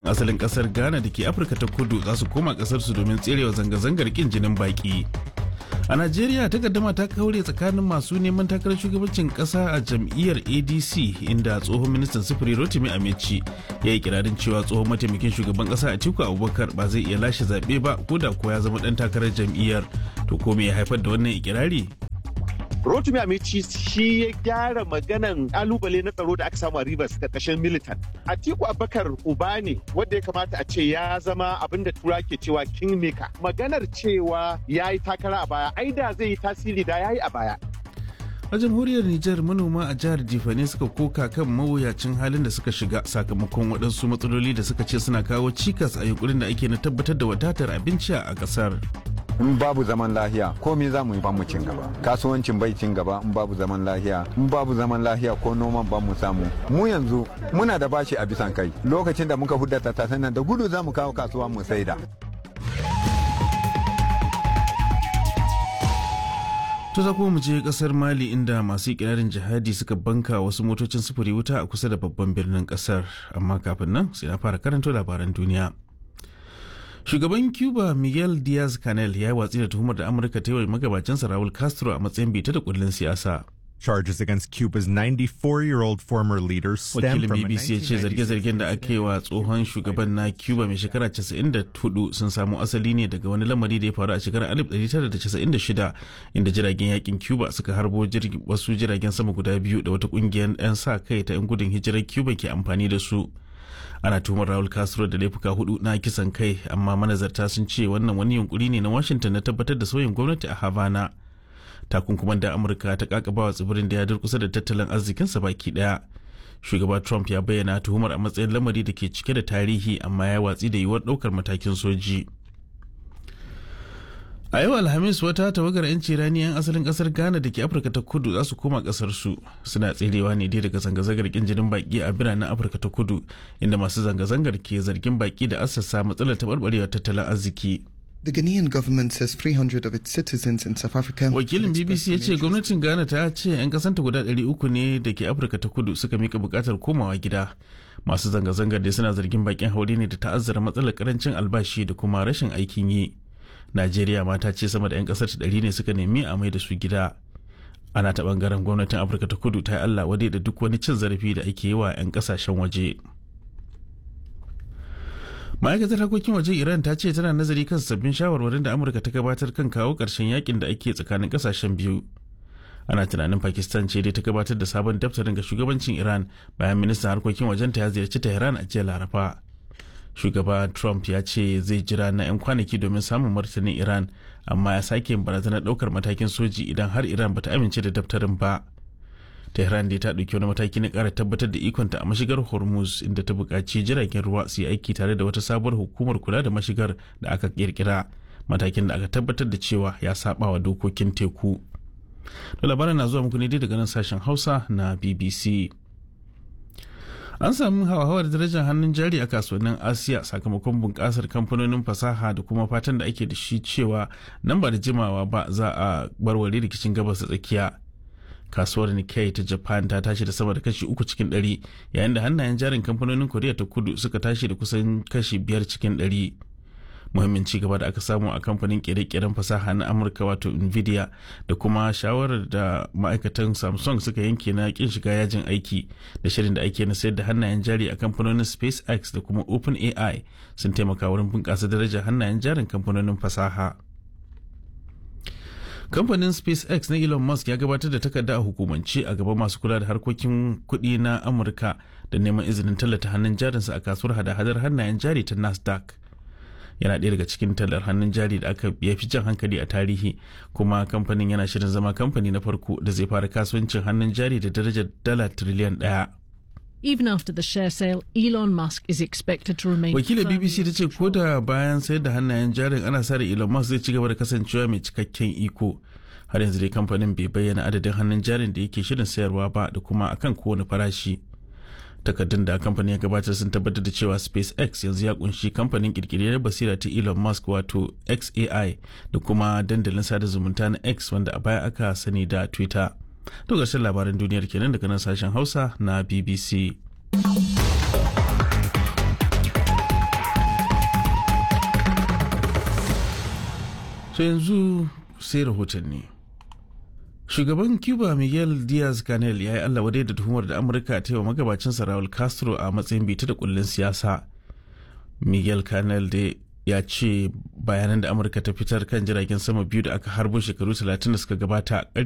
asalin kasar ghana da ke afirka ta kudu za su koma kasarsu domin tserewa zanga-zangar kin jinin baki a najeriya takaddama ta kaure tsakanin masu neman takarar shugabancin kasa a jam'iyyar adc inda tsohon ministan sufuri rotimi amici ya yi kirarin cewa tsohon mataimakin shugaban kasa atiku abubakar ba zai iya lashe zaɓe ba ko da ko ya zama ɗan takarar jam'iyyar to ko me ya haifar da wannan ikirari Rotimi Amici shi ya gyara maganan kalubale na tsaro da aka samu a Rivers karkashin militant. Atiku Abubakar uba ne wanda ya kamata a ce ya zama abin da tura ke cewa kingmaker. Maganar cewa ya yi takara a baya, ai da zai yi tasiri da ya yi a baya. a jamhuriyar Nijar manoma a jihar Jifane suka koka kan mawuyacin halin da suka shiga sakamakon waɗansu matsaloli da suka ce suna kawo cikas a yunkurin da ake na tabbatar da wadatar abinci a ƙasar. in babu zaman lahiya komai za mu yi ba mu cin gaba kasuwancin bai cin gaba in babu zaman lahiya in babu zaman lahiya ko noman ba mu samu mu yanzu muna da bashi a bisan kai lokacin da muka hudda tattasan nan da gudu za mu kawo kasuwa mu saida To za kuma mu je kasar Mali inda masu ikirarin jihadi suka banka wasu motocin sufuri wuta a kusa da babban birnin kasar amma kafin nan sai na fara karanto labaran duniya. Shugaban Cuba Miguel Diaz Canel ya yi watsi da tuhumar da Amurka ta yi wa magabacinsa Raul Castro a matsayin bita da kullun siyasa. Charges against Cuba's 94-year-old former leader stem Wakilin from a BBC ya ce 1996 zarge-zargen da aka yi wa tsohon shugaban na Cuba mai shekara 94 sun samu asali ne daga wani lamari da ya faru a shekarar 1996 inda jiragen yakin Cuba suka harbo jirgi- wasu jiragen sama guda biyu da wata kungiyar 'yan sa kai ta 'yan gudun hijirar Cuba ke amfani da su. Ana tuhumar Raul Castro da laifuka hudu na kisan kai amma manazarta sun ce wannan wani yunkuri ne na Washington na tabbatar da sauyin gwamnati a Havana. takunkuman da amurka ta kakaba wa tsibirin da ya durkusa da tattalin arzikinsa baki daya shugaba trump ya bayyana tuhumar a matsayin lamari da ke cike da tarihi amma ya watsi da yiwuwar daukar matakin soji a yau alhamis wata tawagar 'yanci rani 'yan asalin kasar ghana da ke afirka ta kudu za su koma kasar su suna tserewa ne dai daga zanga-zangar kin jinin baki a biranen afirka ta kudu inda masu zanga-zangar ke zargin baki da assasa matsalar taɓarɓarewar tattalin arziki The Ghanaian government says 300 of its citizens in South Africa. wakilin will bbc express ya some ce interest gwamnatin ghana ta ce 'yan kasanta guda 300 ne da ke afirka ta kudu suka mika bukatar komawa gida masu zanga-zangar da suna zargin bakin haure ne da ta'azzara matsalar karancin albashi da kuma rashin aikin yi najeriya ma ta ce sama da 'yan kasar ta 100 ne suka nemi a mai da su gida ana ta bangaren gwamnatin afirka ta kudu ta yi allah wadai da duk wani cin zarafi da ake yi wa 'yan kasashen waje ma'aikatar harkokin waje iran ta ce tana nazari kan sabbin shawarwarin da amurka ta gabatar kan kawo ƙarshen yakin da ake tsakanin ƙasashen biyu ana tunanin pakistan ce dai ta gabatar da sabon daftarin ga shugabancin iran bayan ministan harkokin wajenta ya ziyarci tehran a jiya laraba shugaba trump ya ce zai jira na 'yan kwanaki domin samun martanin iran amma ya sake yin barazanar ɗaukar matakin soji idan har iran bata amince da daftarin ba tehran dai ta ɗauki wani mataki na ƙara tabbatar da ikonta a mashigar hormuz inda ta buƙaci jiragen ruwa su yi aiki tare da wata sabuwar hukumar kula da mashigar da aka ƙirƙira matakin da aka tabbatar da cewa ya saba wa dokokin teku da labarin na zuwa muku ne dai daga nan sashen hausa na bbc an samu hauhawar darajar hannun jari a kasuwannin asiya sakamakon bunƙasar kamfanonin fasaha da kuma fatan da ake da shi cewa nan ba da jimawa ba za a barware rikicin gabas da tsakiya kasuwar Nikkei ta Japan ta tashi da sama da kashi uku cikin ɗari yayin da hannayen jarin kamfanonin Koriya ta kudu suka tashi da kusan kashi biyar cikin ɗari. Muhimmin ci gaba da aka samu a kamfanin kere-keren fasaha na Amurka wato Nvidia da kuma shawarar da ma'aikatan Samsung suka yanke na kin shiga yajin aiki da shirin da ake na sayar da hannayen jari a kamfanonin SpaceX da kuma OpenAI sun taimaka wurin bunƙasa darajar hannayen jarin kamfanonin fasaha. kamfanin spacex na elon musk ya gabatar da takarda a hukumance a gaban masu kula da harkokin kuɗi na amurka da neman izinin tallata hannun jarinsa a kasuwar hada-hadar hannayen jari ta nasdaq yana ɗaya daga cikin tallar hannun jari da aka ya fi jan hankali a tarihi kuma kamfanin yana shirin zama kamfani na farko da zai fara kasuwancin hannun jari da darajar dala tiriliyan ɗaya Even after the share sale, Elon Musk is expected to remain. wakilin firmly bbc ta ce ko da bayan sayar da hannayen jarin ana sa da elon musk zai ci gaba da kasancewa mai cikakken iko har yanzu dai kamfanin bai bayyana adadin hannun jarin da yake shirin sayarwa ba da kuma akan kowane farashi takardun da kamfanin ya gabatar sun tabbatar da cewa spacex yanzu ya kunshi kamfanin kirkiriyar basira ta elon musk wato xai da kuma dandalin sada zumunta na x wanda a baya aka sani da twitter to ƙarshen labaran duniyar kenan daga nan sashen hausa na bbc so yanzu sai rahotanni shugaban cuba miguel diaz canel ya yi allah wadai da tuhumar da amurka ta yi wa magabacinsa raul castro a matsayin bita da kullun siyasa miguel canel da ya ce bayanan da amurka ta fitar kan jiragen sama biyu da aka harbo shekaru 30 da suka gabata